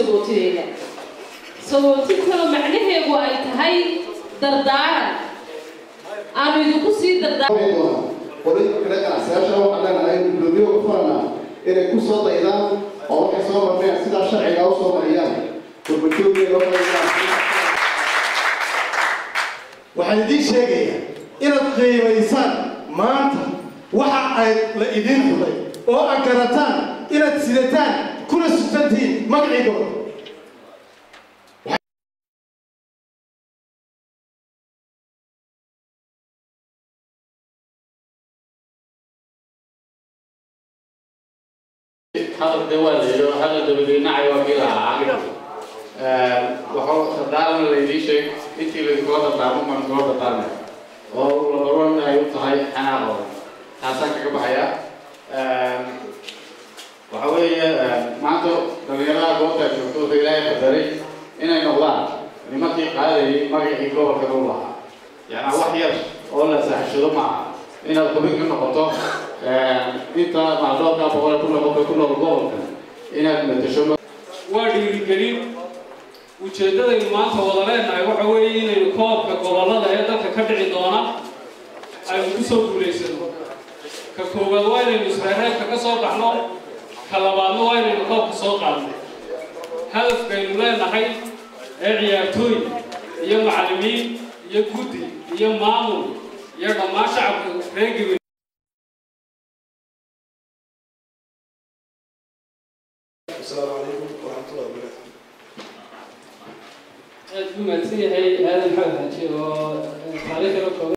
sagootinayna sagootintada macnaheedu ay tahay dardaaran aanu idinku sii dardaaran qorin kale ganacsiyaasha waxaan leenahay gudoomiye ku faranaa inay ku soo daydaan oo waxay soo marneen sidaa sharciga u soo mariyaan gurbajoogii loo waxaan idiin sheegayaa inaad qiimaysaan maanta waxa ay la idiin xulay oo aad garataan inaad sidataan kuna sutantihiin magacigooda hadalka waa la yidhi hadal dabadiinacay waa kii lahaa waxuu dardaaran laydii sheeg intii laiskula dardaarmo baan iskula dardaarmay oo labaron ay u tahay xanaaqooda taasaan kaga baxaya waxa weeye maanta dhalinyarada goobta joogto wuxuu ilaahay qadaray inay noqdaan nimankii qaadayay magacii gobolka u lahaa yacnaa wax yar oo la saaxishado maaha inaad xubin ka noqoto inta macdoolka boqol ku noqoto ku nool gobolka inaad matasho waa dhiirigelin ujeeddadaynu maanta wada leenahay waxa weeye inaynu koobka gobollada ee dalka ka dhici doona aynu ku soo guulaysano ka koowaad waa inaynu isreereebka ka soo baxno ka labaadna waa inaynu koobka soo qaadno hadafkaynu leenahay ee ciyaartooy iyo macallimiin iyo guddi iyo maamul iyo dhammaan shacabka reer gabe السلام عليكم ورحمة الله وبركاته aad buu mahadsan yahay aadan maxamed xaaji oo taariikhda